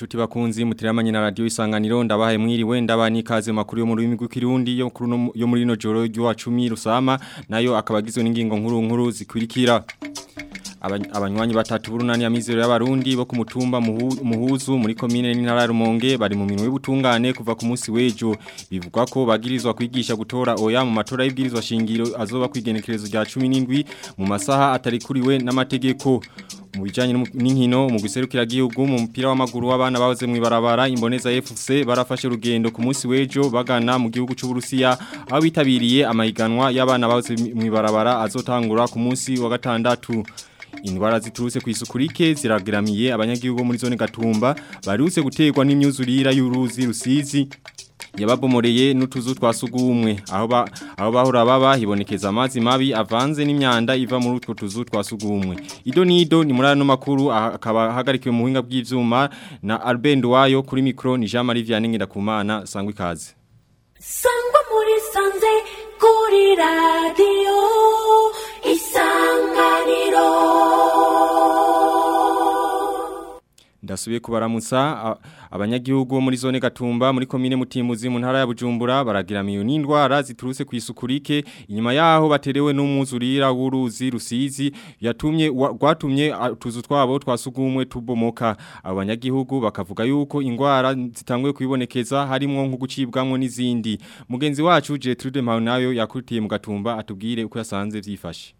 Chuti bakunzi mutiramanye na radio isanganiro ndabahaye mwiriwe ndabani kaze makuru yo mu rurimi rw'ikirundi yo kuri no yo muri no joro ryo 10 rusama nayo akabagizwe n'ingingo nkuru nkuru zikurikira abanywanyi batatu burunani ya mizero y'abarundi bo ku mutumba muhuzu muri komine n'intara ya Rumonge bari mu minwe y'ubutungane kuva ku munsi w'ejo bivugwa ko bagirizwa kwigisha gutora oya mu matora y'ibwirizwa shingiro azoba kwigenekerezo rya 17 mu masaha atari kuriwe n'amategeko mu bijanye n'inkino mu guserukira gihugu mu mupira w'amaguru w'abana bahoze mu ibarabara imboneza FC barafashe urugendo ku munsi w'ejo bagana mu gihugu cy'u Burusiya aho bitabiriye amahiganwa y'abana bahoze mu ibarabara azotangura ku munsi wa gatandatu Indwara ziturutse ku isuku rike zirageramiye abanyagihugu muri zone Gatumba barutse guterwa n'imyuzurira y'uruzi rusizi yababomoreye n'utuzu twasugumwe aho ba aho bahora baba hibonekeza amazi mabi avanze n'imyanda iva muri utwo tuzu twasugumwe ido nido ni muri ano makuru akaba hagarikiwe mu buhinga bw'ivyuma na Albert wayo kuri micro ni Jean Marie Vianney Ndakumana sangwa ikaze sangwa muri sanze kuri radio isanganiro Ndasubiye kubaramutsa abanyagihugu bo muri zone Gatumba muri komine Mutimuzi mu ntara ya Bujumbura baragiramiyo n'indwara ziturutse ku isukurike inyuma yaho baterewe n'umwuzurira w'uruzi rusizi yatumye gwatumye tuzu twabo twasugumwe tubomoka abanyagihugu bakavuga yuko indwara zitangwe kwibonekeza harimo nko gucibwamwo n'izindi mugenzi wacu Gertrude Maunayo yakutiye mu Gatumba atubwire uko yasanze vyifashe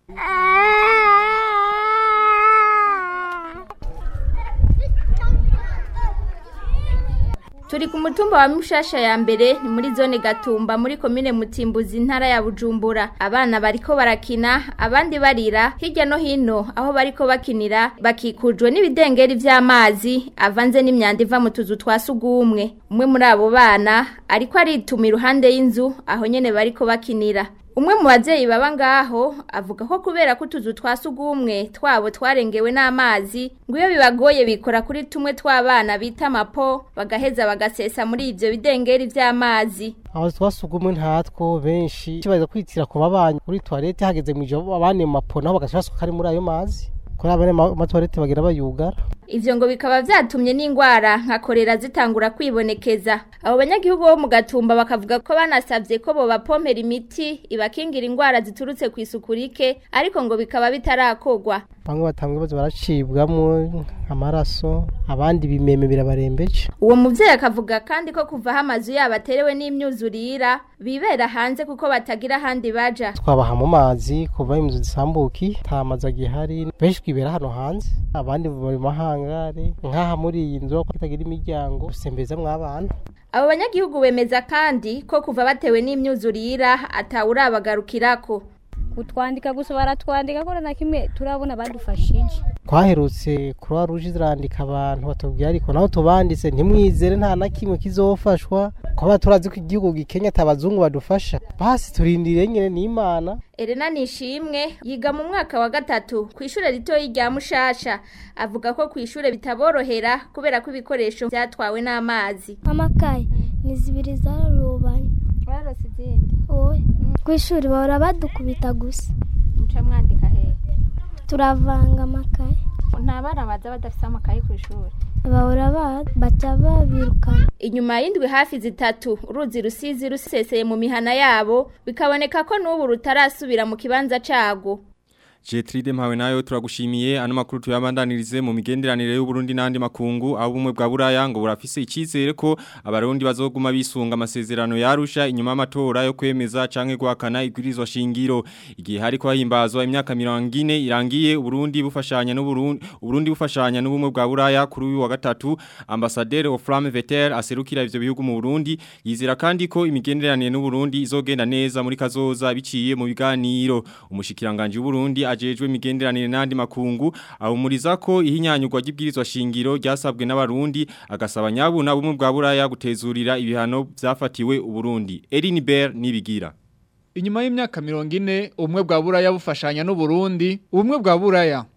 Turi ku mutumba wa Mushasha ya mbere ni muri zone Gatumba muri komine Mutimbuzi intara ya Bujumbura abana bariko barakina abandi barira hirya no hino aho bariko bakinira bakikujwe n'ibidengeri vy'amazi avanze n'imyanda iva mu tuzu twasugumwe umwe muri abo bana ariko arituma iruhande y'inzu aho nyene bariko bakinira Umwe mu bavyeyi baba ngaho avuga ko kubera ko utuzu twasugumwe twabo twarengewe n'amazi ngo iyo bibagoye bikora kuri tumwe tw'abana bita mapo bagaheza bagasesa muri ivyo bidengeri vy'amazi aho twasugumwe ntatwo benshi kibaza kwitira ku babanyi kuri toilette hageze mu ijoro abane mu mapo naho bagashaka kari muri ayo mazi kuri abane ma toilette bagira bayugara Ivyo ngo bikaba vyatumye n'ingwara nka korera zitangura kwibonekeza. Abo banyagihugu bo mu gatumba bakavuga ko banasavye ko bo bapompera imiti ibakingira ingwara ziturutse ku isukurike ariko ngo bikaba bitarakogwa. Bamwe batangwe bazo baracibwamwo amaraso abandi bimeme birabarembeje. Uwo muvyeyi akavuga kandi ko kuva hamazu yabo aterewe n'imyuzurira bibera hanze kuko batagira handi baja. Twabaha mu mazi kuva imzu zisambuki tamaza gihari benshi kwibera hano hanze abandi bari mahanga ngare nkaha muri iyi nzu ko itagira imiryango usembeza mw'abana abo banyagihugu bemeza kandi ko kuva batewe n'imyuzurira atawurabagarukirako kutwandika gusa baratwandika ko na kimwe turabona badufashije twaherutse croix rouge zirandika abantu batubwira ariko naho tubanditse ntimwizere nta na kimwe kizofashwa kuba turazi ko igihugu gikenya atabazungu badufasha basi turindire nyine n'imana Elena Nishimwe yiga mu mwaka wa gatatu ku ishure ritoyi rya Mushasha avuga ko ku ishure bitaborohera kubera ko ibikoresho byatwawe n'amazi amakaye ni zibiri zararubanye warose izindi oye ku ishuri bahora badukubita gusa muca mwandika he turavanga amakaye nta bana baza badafite amakaye ku ishuri bahora baca babirukana inyuma y'indwi hafi zitatu uruzi rusizi ruseseye mu mihana yabo bikaboneka ko n'ubu rutarasubira mu kibanza cago Jetride mpawe nayo turagushimiye ano makuru tuyabandanirize mu migenderanire y'u Burundi n'andi makungu aho bumwe bwa buraya ngo burafise icizere ko abarundi bazoguma bisunga amasezerano yarusha inyuma y'amatora yo kwemeza canke guhakana ibwirizwa shingiro igihe hariko hahimbazwa imyaka 40 irangiye Burundi bufashanya n'u Burundi Burundi bufashanya n'ubumwe bwa buraya kuri uyu wa gatatu ambassadeur Ofram Veter aserukira ivyo bihugu mu Burundi yizera kandi ko imigenderanire n'u Burundi izogenda neza muri kazoza biciye mu biganiro umushikiranganje w'u Burundi ajejwe imigenderanire n'andi makungu ahumuriza ko ihinyanyurwa ry'ibwirizwa shingiro ryasabwe n'abarundi agasaba nyabuna bumwe bwa buraya gutezurira ibihano byafatiwe uburundi Erin Ber nibigira Inyuma y'imyaka mirongo ine ubumwe bwa buraya bufashanya n'uburundi ubumwe bwa buraya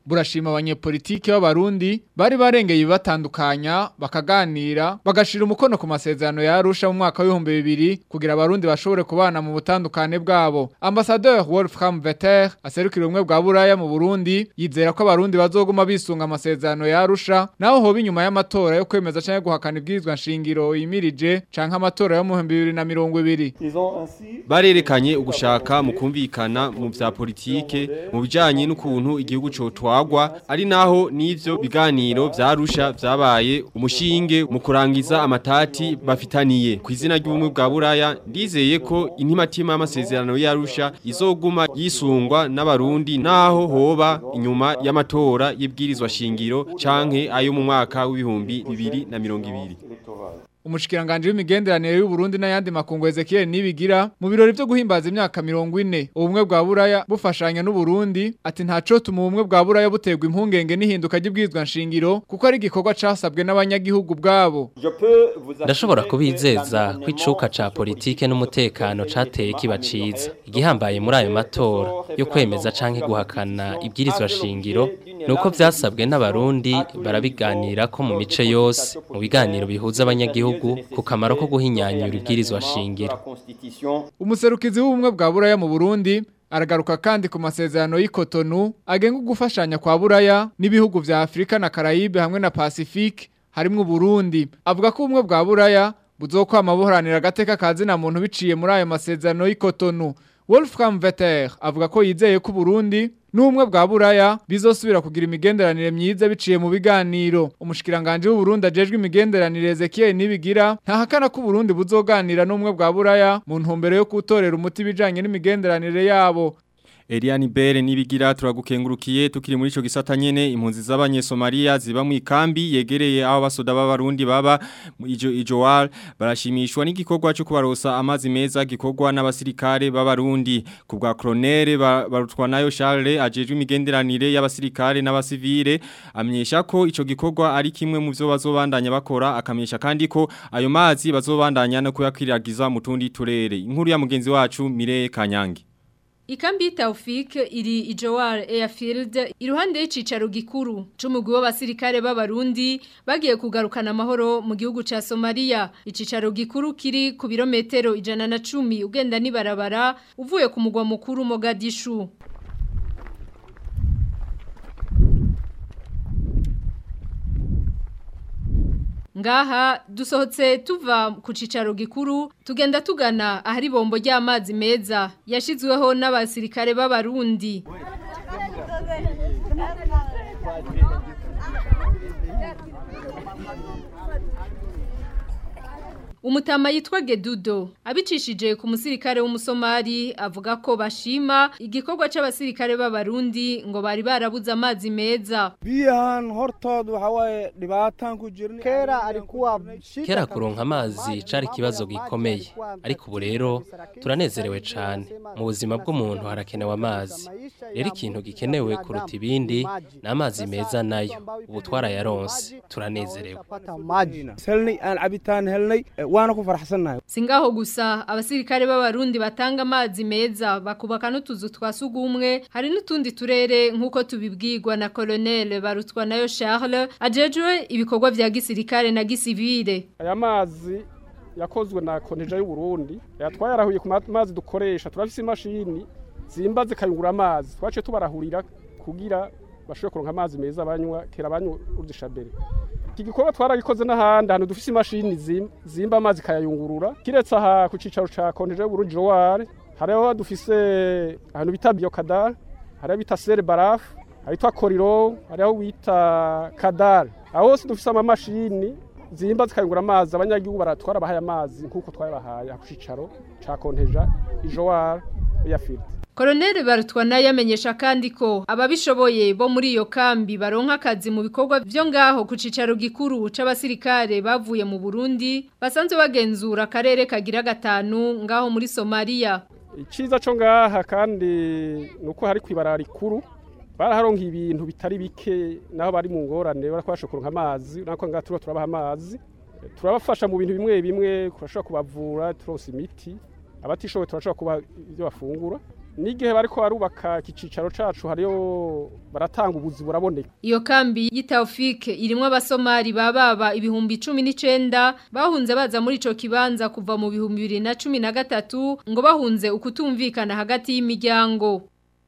burashima abanyepolitike b'abarundi bari barengeye batandukanya bakaganira bagashira umukono ku masezerano ya Arusha mu mwaka w'ibihumbi bibiri kugira abarundi bashobore kubana mu butandukane bwabo ambassadeur Wolfram Vetter aserukira ubumwe bwa Buraya mu Burundi yizera ko abarundi bazoguma bisunga amasezerano ya Arusha naho hoba inyuma y'amatora yo kwemeza canke guhakana ibwirizwa nshingiro yimirije canke amatora yo mu 2020 barerekanye ugushaka mu kumvikana mu vya politike mu bijanye n'ukuntu igihugu cotwagwa ari naho n'ivyo biganiro vyarusha vyabaye umushinge mu kurangiza amatati bafitaniye ku izina ry'ubumwe bwa Buraya ndizeye ko intimatima y'amasezerano yarusha izoguma yisungwa n'abarundi naho hoba inyuma y'amatora y'ibwirizwa shingiro canke ayo mu mwaka w'ibihumbi bibiri na mirongo ibiri Umushikiranganje w'imigenderanire y'u Burundi n'ayandi makungu Ezekiel nibigira mu birori byo guhimbaza imyaka 40 ubumwe bwa Buraya bufashanya n'u Burundi ati ntaco tuma ubumwe bwa Buraya buterwa impungenge n'ihinduka ry'ibwizwa nshingiro kuko ari igikorwa casabwe n'abanyagihugu bwabo ndashobora kubizeza ko icuka ca politike n'umutekano cateye kiba ciza igihambaye muri ayo matora yo kwemeza canke guhakana ibwirizwa shingiro nuko vyasabwe n'abarundi barabiganira ko mu mice yose mu biganiro bihuza abanyagihugu ku kamaro ko guhinyanyura ibwirizwa shingiro umuserukizi w'ubumwe bwa Buraya mu Burundi aragaruka kandi ku masezerano y'ikotonu agenga gufashanya kwa Buraya n'ibihugu vya Afrika na Caraïbe hamwe na Pacifique harimwo Burundi avuga ko ubumwe bwa Buraya buzokwama buharanira agateka kazina muntu biciye muri ayo masezerano y'ikotonu Wolfram Vetter avuga ko yizeye ko Burundi n'ubumwe bwa Buraya bizosubira kugira imigenderanire myiza biciye mu biganiro umushikiranganje w'u Burundi ajejwe imigenderanire Ezekiel nibigira ntahakana ko Burundi buzoganira n'ubumwe bwa Buraya mu ntumbero yo kutorera umuti bijanye n'imigenderanire yabo Eliani Bere nibigira turagukengurukiye tukiri muri ico gisata nyene impunzi z'abanye Somalia ziba mu ikambi yegereye aho basoda b'abarundi baba ijo ijowal barashimishwa n'igikorwa cyo kubarosa amazi meza gikorwa n'abasirikare b'abarundi ku bwa Colonel barutwa nayo Charles ajejwe imigenderanire y'abasirikare n'abasivile amyesha ko ico gikorwa ari kimwe mu byo bazobandanya bakora akamyesha kandi ko ayo mazi bazobandanya no kuyakwiragiza mu tundi turere inkuru ya mugenzi wacu Mire Kanyange Ikambi Taufik iri Ijowar Airfield iruhande y'icicaro gikuru c'umugwi w'abasirikare b'abarundi bagiye kugarukana amahoro mu gihugu ca Somalia icicaro gikuru kiri ku birometero ijana na cumi ugenda nibarabara uvuye ku mugwa mukuru Mogadishu Ngaha dusohotse tuva ku cicaro gikuru tugenda tugana ahari bombo ry'amazi meza yashizweho n'abasirikare b'abarundi Umutama yitwa Gedudo abicishije ku musirikare w'umusomali avuga ko bashima igikorwa c'abasirikare b'abarundi ngo bari barabuze amazi meza biyahan hortood waxa waye dhibaataan ku jirnay kera alikuwa kera kuronka amazi cari ikibazo gikomeye ariko ubu rero turanezerewe cane mu buzima bw'umuntu harakenewe amazi rero ikintu gikenewe kuruta ibindi ni amazi meza nayo ubu twarayaronse turanezerewe helnay aan cabitaan helnay waana ku faraxsannahay Singaho gusa abasirikare b'abarundi batanga amazi meza bakubaka n'utuzu twa sugumwe hari n'utundi turere nk'uko tubibwirwa na Colonel Barutwa nayo Charles ajejwe ibikorwa vya gisirikare na gisivile aya mazi yakozwe na konteja y'u Burundi yatwayarahuye ku mazi dukoresha turafise imashini zimba zikayungura amazi twace tubarahurira kugira bashobore kuronka amazi meza banywa kera banywa udushabere iki gikorwa twaragikoze n'ahandi ahantu dufise imashini zimba amazi kayayungurura kiretse aha ku cicaro ca konteje y'uburundi joware hariho dufise ahantu bita biokadar hariho bita sere barafu ahitwa koriro hariho bita kadar aho hose dufise amamashini zimba zikayungura amazi abanyagihugu baratwara bahaye amazi nk'uko twabahaye ku cicaro ca konteja ijoware yafite Koloneli Barutwa nayo amenyesha kandi ko ababishoboye bo muri iyo kambi baronka akazi mu bikorwa byo ngaho ku cicaro gikuru c'abasirikare bavuye mu Burundi basanzwe bagenzura akarere kagira gatanu ngaho muri Somalia. Iciza co ngaha kandi nuko hari kwibara rikuru baraharonka ibintu bitari bike naho bari mu ngorane barakwasha kuronka amazi nako ngaha turo turabaha amazi turabafasha mu bintu bimwe bimwe kurashobora kubavura turose imiti abatishoboye turashobora kuba ibyo bafungura n'igihe bariko barubaka iki cicaro cacu hariyo baratanga ubuzi buraboneka Iyo kambi y'Itaufike irimwo abasomali bababa ibihumbi 19 bahunze baza muri ico kibanza kuva mu bihumbi 2013 ngo bahunze ukutumvikana hagati y'imiryango.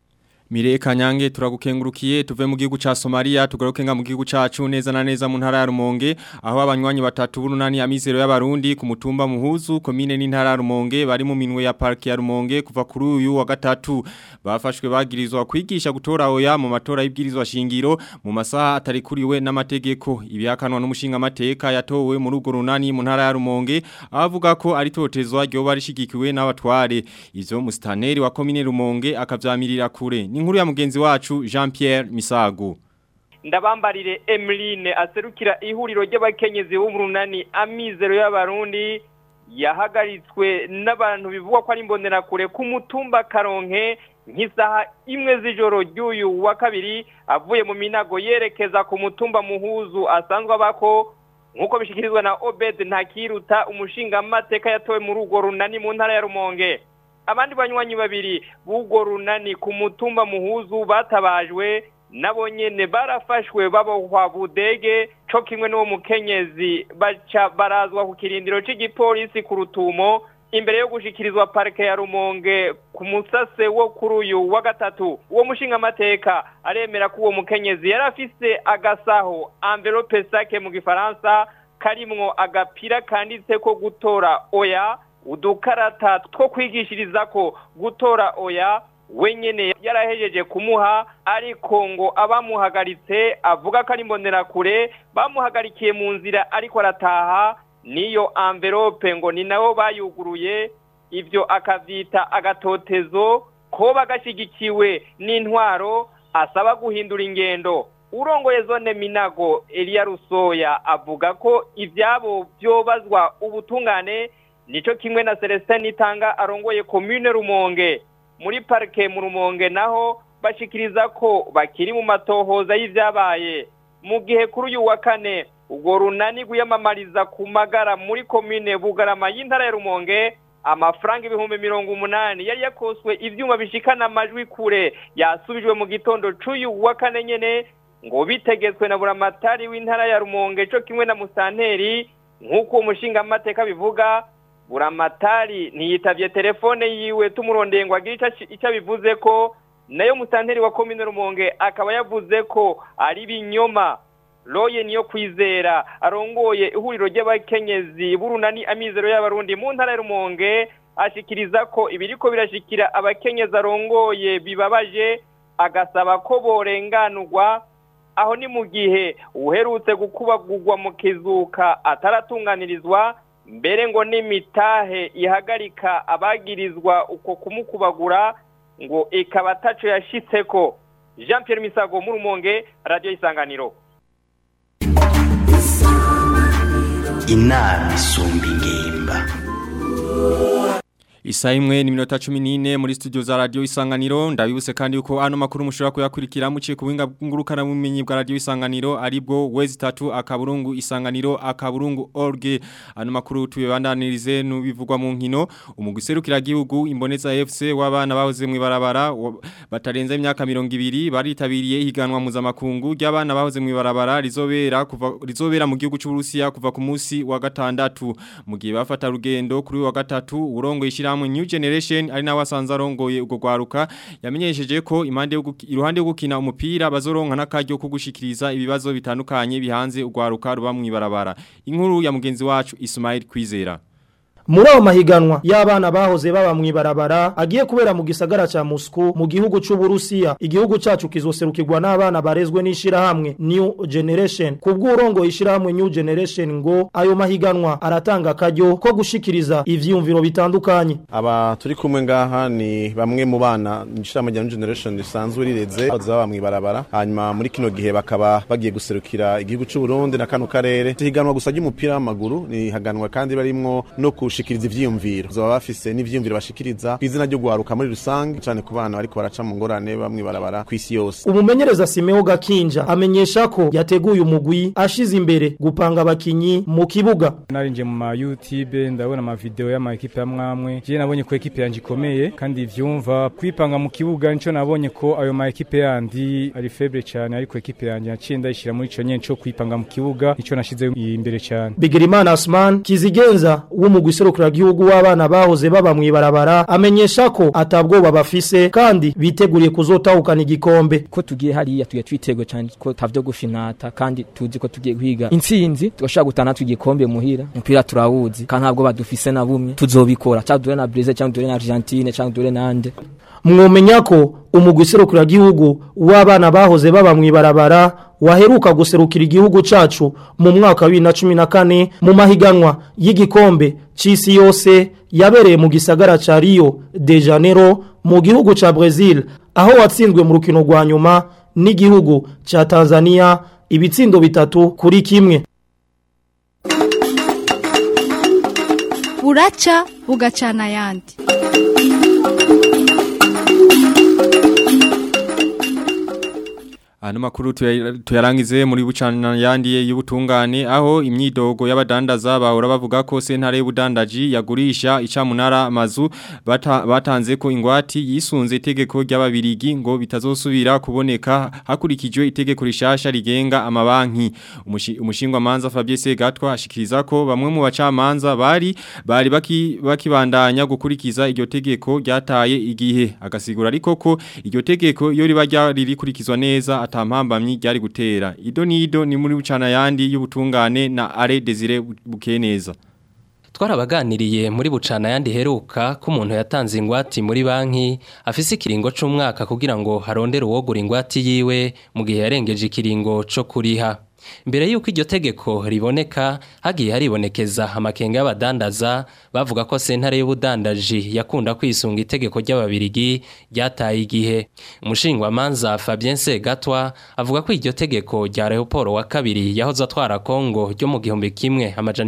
Mire kanyange turagukengurukiye tuve mu gihugu ca Somalia tugaruke nga mu gihugu cacu neza na neza mu ntara ya Rumonge aho abanywanyi batatu burunani amizero y'abarundi ku mutumba muhuzu komine n'intara ya Rumonge bari mu minwe ya park ya Rumonge kuva kuri uyu wa gatatu bafashwe bagirizwa kwigisha gutora oya mu matora y'ibwirizwa shingiro mu masaha atari kuriwe n'amategeko ibihakanwa n'umushinga amateka yatowe muri urwo runani mu ntara ya Rumonge avuga ko ari totezwa ryo barishigikiwe n'abatware izo mustaneri wa komine Rumonge akavyamirira kure ni inkuru ya mugenzi wacu Jean Pierre Misago ndabambarire Emeline aserukira ihuriro ry'abakenyezi b'umurunani amizero y'abarundi yahagaritswe n'abantu bivugwa ko ari imbonerakure ku mutumba Karonke nk'isaha imwe z'ijoro ry'uyu wa kabiri avuye mu minago yerekeza ku mutumba muhuzu asanzwe abako nk'uko bishikirizwa na Obed Ntakiruta umushinga amateka yatowe muri urwo runani mu ntara ya Rumonge abandi banywanyi babiri b'ubwo runani ku mutumba muhuzu batabajwe nabo nyene barafashwe babohwa budege co kimwe n'uwo mukenyezi baca barazwa ku kirindiro c'igipolisi ku rutumo imbere yo gushikirizwa parike ya rumonge ku musase wo kuri uyu wa gatatu uwo mushinga amateka aremera ko uwo mukenyezi yari afise agasaho envelope sake mu gifaransa karimwo agapira kanditse ko gutora oya udukarata two kwigishiriza ko gutora oya wenyene yarahejeje kumuha ariko ngo abamuhagaritse avuga ko ari imbonerakure bamuhagarikiye mu nzira ariko arataha niyo envelope ngo ni nabo bayuguruye ibyo akavyita agatotezo ko bagashyigikiwe n'intwaro asaba guhindura ingendo urongoye zone minago Elia Rusoya avuga ko ivyabo byobazwa ubutungane nico kimwe na Celestin Itanga arongoye commune Rumonge muri parke mu Rumonge naho bashikiriza ko bakiri mu matohoza y'ivyabaye mu gihe kuri uyu wa kane ubwo runani gwiyamamariza ku magara muri commune Bugarama y'intara ya Rumonge amafaranga ibihumbi mirongo umunani yari yakoswe ivyuma bishikana amajwi kure yasubijwe mu gitondo c'uyu wa kane nyene ngo bitegetswe na buramatari w'intara ya Rumonge co kimwe na Musanteri nk'uko umushinga amateka bivuga buramatari ntiyitavye telefone yiwe tumurondeye ngo agire icyo bivuze ko nayo musanteri wa komine rumonge akaba yavuze ko ari binyoma roye niyo kwizera arongoye ihuriro ry'abakenyezi burunani amizero y'abarundi mu ntara ya rumonge ashikiriza ko ibiriko birashikira abakenyezi arongoye bibabaje agasaba ko borenganurwa aho ni mu gihe uherutse gukubagurwa mu kizuka ataratunganirizwa mbere ngo n'imitahe ihagarika abagirizwa uko kumukubagura ngo ikaba ataco yashitseko Jean Pierre Misago mu Rumonge radio isanganiro inama isumba ingimba Isa imwe ni minota 14 muri studio za radio Isanganiro ndabibuse kandi uko ano makuru mushobora kuyakurikira muciye ku winga ngurukana bumenyi bwa radio Isanganiro aribwo wezi 3 akaburungu Isanganiro akaburungu org ano makuru tubibandanirize nubivugwa mu nkino umuguserukira gihugu imboneza FC w'abana bahoze mu ibarabara batarenze imyaka 200 baritabiriye ihiganwa mpuzamakungu ry'abana bahoze mu ibarabara rizobera kuva rizobera mu gihugu cy'u Burusiya kuva ku munsi wa gatandatu mu gihe bafata rugendo kuri wa gatatu urongo ishira mu New Generation ari nawe asanze arongoye ugo gwaruka yamenyesheje ko imande iruhande yo gukina umupira bazoronka n'akaryo ko gushikiriza ibibazo bitandukanye bihanze ugwaruka ruba mu ibarabara inkuru ya mugenzi wacu Ismail Kwizera muri ayo mahiganwa y'abana bahoze baba mu ibarabara agiye kubera mu gisagara ca Moscow mu gihugu c'u Burusiya igihugu cacu kizoserukirwa n'abana barezwe n'ishirahamwe New Generation kubw'urongo ishirahamwe New Generation ngo ayo mahiganwa aratanga akaryo ko gushikiriza ivyiyumviro bitandukanye aba turi kumwe ngaha ni bamwe mu bana ishirahamwe rya New Generation risanzwe rireze baba mu ibarabara hanyuma muri kino gihe bakaba bagiye guserukira igihugu c'u Burundi na kano karere higanwa gusa ry'umupira w'amaguru ni haganwa kandi barimwo no ku gushikiriza ivyiyumviro zoba bafise n'ivyiyumviro bashikiriza kw'izina ryo guharuka muri rusange cane ku bana bariko baraca mu ngorane bamwe barabara kw'isi yose umumenyereza Simeo Gakinja amenyesha ko yateguye umugwi ashize imbere gupanga abakinyi mu kibuga narinje mu ma YouTube ndabona ama video y'ama equipe amwamwe je nabonye ko equipe yanje ikomeye kandi vyumva kwipanga mu kibuga nico nabonye ko ayo ma equipe yandi ari faible cyane ariko equipe yanje yaciye ndayishira muri ico nyene cyo kwipanga mu kibuga nico nashize imbere cyane Bigirimana Asman kizigenza w'umugwi serukira gihugu w'abana bahoze baba mwibarabara amenyesha ko atabwoba bafise kandi biteguriye kuzotahukana igikombe ko tugiye hariya tugiye twitego cyane ko tavyo gufinata kandi tuzi ko tugiye kwiga intsinzi tugashaka gutana tugikombe muhira umupira turawuzi kandi ntabwo badufise na bumwe tuzobikora cyangwa dure na Brazil cyangwa dure na Argentine cyangwa dure nande mwomenya ko umugwi serukira gihugu w'abana bahoze baba mwibarabara waheruka guserukira igihugu cacu mu mwaka wa 2014 mu mahiganwa y'igikombe c'isi yose yabereye mu gisagara ca Rio de Janeiro mu gihugu ca Brazil aho watsinzwe mu rukino rwa nyuma n'igihugu ca Tanzania ibitsindo bitatu kuri kimwe buraca bugacana ayandi Ano makuru tuyarangize muri bucana yandi y'ubutungane aho imyidogo y'abadandaza bahora bavuga ko sentare y'ubudandaji yagurisha icamunara amazu bata, batanze ko ingwati yisunze itegeko ry'ababirigi ngo bitazosubira kuboneka hakurikijwe itegeko rishasha rigenga amabanki umushingwa manza Fabien Segatwa ashikiriza ko bamwe mu bacamanza bari bari baki bakibandanya gukurikiza iryo tegeko ryataye igihe agasigura ariko ko iryo tegeko iyo riba ririkurikizwa neza atampambamyi ryari gutera ido nido ni muri bucana yandi y'ubutungane na Are Desire Bukeneza twarabaganiriye muri bucana yandi heruka ko umuntu yatanze ingwati muri banki afise ikiringo c'umwaka kugira ngo harondere uwogura ingwati yiwe mu gihe yarengeje ikiringo co kuriha mbere yuko iryo tegeko riboneka hagiye haribonekeza amakenga y'abadandaza bavuga ko sentare y'ubudandaji yakunda kwisunga itegeko ry'ababirigi ryataye igihe umushingwamanza Fabien Segatwa avuga ko iryo tegeko rya Leopold wa kabiri yahoze atwara Kongo ryo mu gihumbi kimwe amajana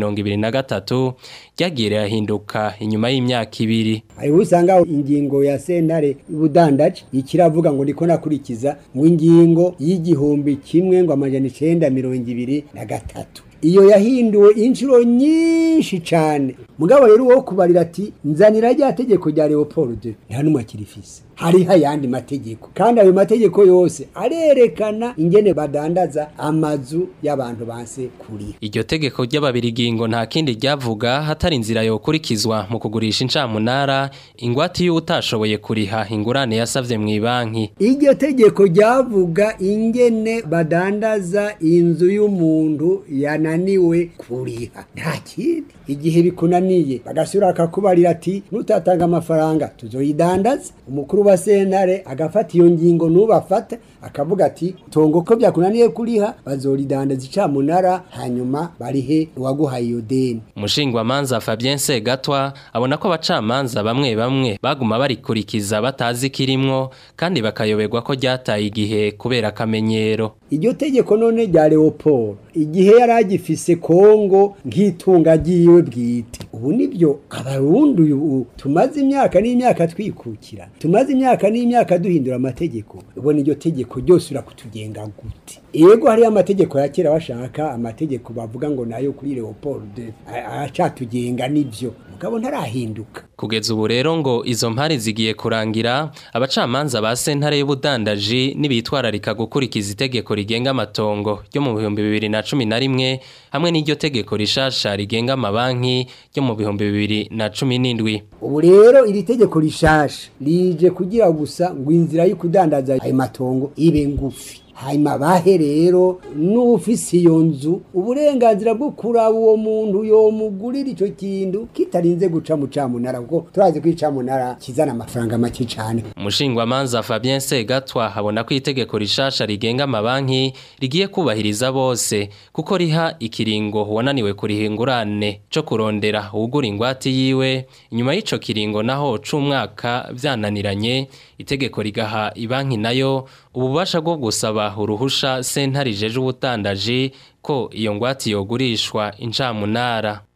1923 ryagiye rirahinduka inyuma y'imyaka ibiri ayo usanga ingingo ya sentare y'ubudandaji ikiravuga ngo ndiko nakurikiza ngo ingingo y'igihumbi kimwe ngo amajana icenda mirongo ibiri na gatatu iyo yahinduwe inshuro nyinshi cyane mugabo rero uwo kubarira ati nzanira rya tegeko rya Leopold nta numwe akirifise hariho ayandi mategeko kandi ayo mategeko yose arerekana ingene badandaza amazu y'abantu banse kuriha iryo tegeko ry'ababirigi ngo nta kindi ryavuga hatari inzira yokurikizwa mu kugurisha incamunara ingwate y'uwo utashoboye kuriha ingurane yasavye mu banki iryo tegeko ryavuga ingene badandaza inzu y'umuntu yananiwe kuriha nta kindi igihe bikunaniye bagasubira akakubarira ati nutatanga amafaranga tuzoyidandaza umukuru wa sentare agafata iyo ngingo nubafata akavuga ati tongo ko byakunaniye kuriha bazoridandaza icamunara hanyuma barihe uwaguhaye iyo deni umushingwamanza Fabien Segatwa abona ko abacamanza bamwe bamwe baguma barikurikiza batazi kirimwo kandi bakayoberwa ko ryataye igihe kubera akamenyero iryo tegeko none rya Leopold igihe yari agifise Kongo nk'itunga ryiwe bwite ubu nibyo abarundi ubu tumaze imyaka n'imyaka twikukira tumaze imyaka n'imyaka duhindura amategeko ubona iryo tegeko ryose urakutugenga gute yego hariyo amategeko ya kera bashaka amategeko bavuga ngo nayo kuri Leopold acatugenga nivyo mugabo ntarahinduka kugeza ubu rero ngo izo mpari zigiye kurangira abacamanza ba sentare y'ubudandaji nibitwararika gukurikiza itegeko rigenga amatongo ryo mu bihumbi bibiri na cumi na rimwe hamwe n'iryo tegeko rishasha rigenga amabanki ryo mu bihumbi bibiri na cumi n'indwi ubu rero iri tegeko rishasha rije kugira gusa ngo inzira yo kudandaza ayo matongo ibe ngufi hanyuma bahe rero n'ufise iyo nzu uburenganzira bwo kuraba uwo muntu yomugurira icyo kintu kitarinze guca mu camunara kuko turazi ko icamunara kizana amafaranga make cyane umushingwamanza Fabien Segatwa abona ko itegeko rishasha rigenga amabanki rigiye kubahiriza bose kuko riha ikiringo wananiwe kurihingurane cyo kurondera ugura ingwati yiwe inyuma y'ico kiringo naho c'umwaka vyananiranye itegeko rigaha ibanki nayo ububasha bwo gusaba uruhusha sentare jeje ubutandaji ko iyo ngwati yogurishwa incamunara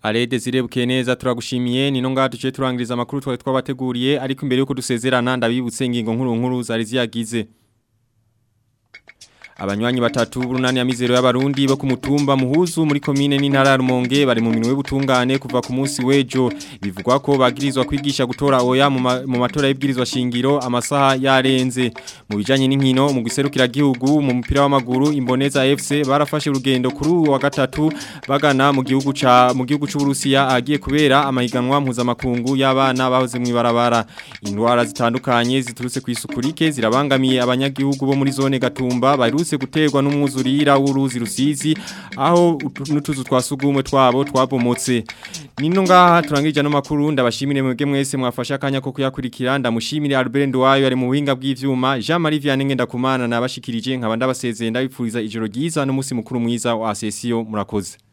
Alede zirebuke neza turagushimiye nino ngaha tuciye turangiriza amakuru twari twabateguriye ariko imbere yuko dusezerana ndabibutse ingingo nkuru nkuru zari ziyagize Abanywanyi batatu burunani ya mizero y'abarundi bo ku mutumba muhuzu muri komine n'intara ya Rumonge bari mu minwe butungane kuva ku munsi wejo bivugwa ko bagirizwa kwigisha gutora oya mu ma- mu matora y'ibwirizwa shingiro amasaha yarenze mu bijanye n'inkino mu giserukira gihugu mu mupira w'amaguru imboneza FC barafashe urugendo kuri uyu wa gatatu bagana mu gihugu ca mu gihugu c'u Burusiya agiye kubera amahiganwa mpuzamakungu y'abana bahoze mu ibarabara indwara zitandukanye ziturutse ku isukurike zirabangamiye abanyagihugu bo muri zone Gatumba baherutse guterwa n'umwuzurira w'uruzi rusizi aho utu- n'utuzu twasugumwe twabo twabomotse nino ngaha turangirije no makuru ndabashimire mwebwe mwese mwafasha akanya ko kuyakurikira ndamushimire Albert Ndwayo ari mu buhinga bw'ivyuma Jean Marie Vianney Ngendakumana nabashikirije nkaba ndabasezeye ndabipfuriza ijoro ryiza n'umunsi mukuru mwiza wa sesio murakoze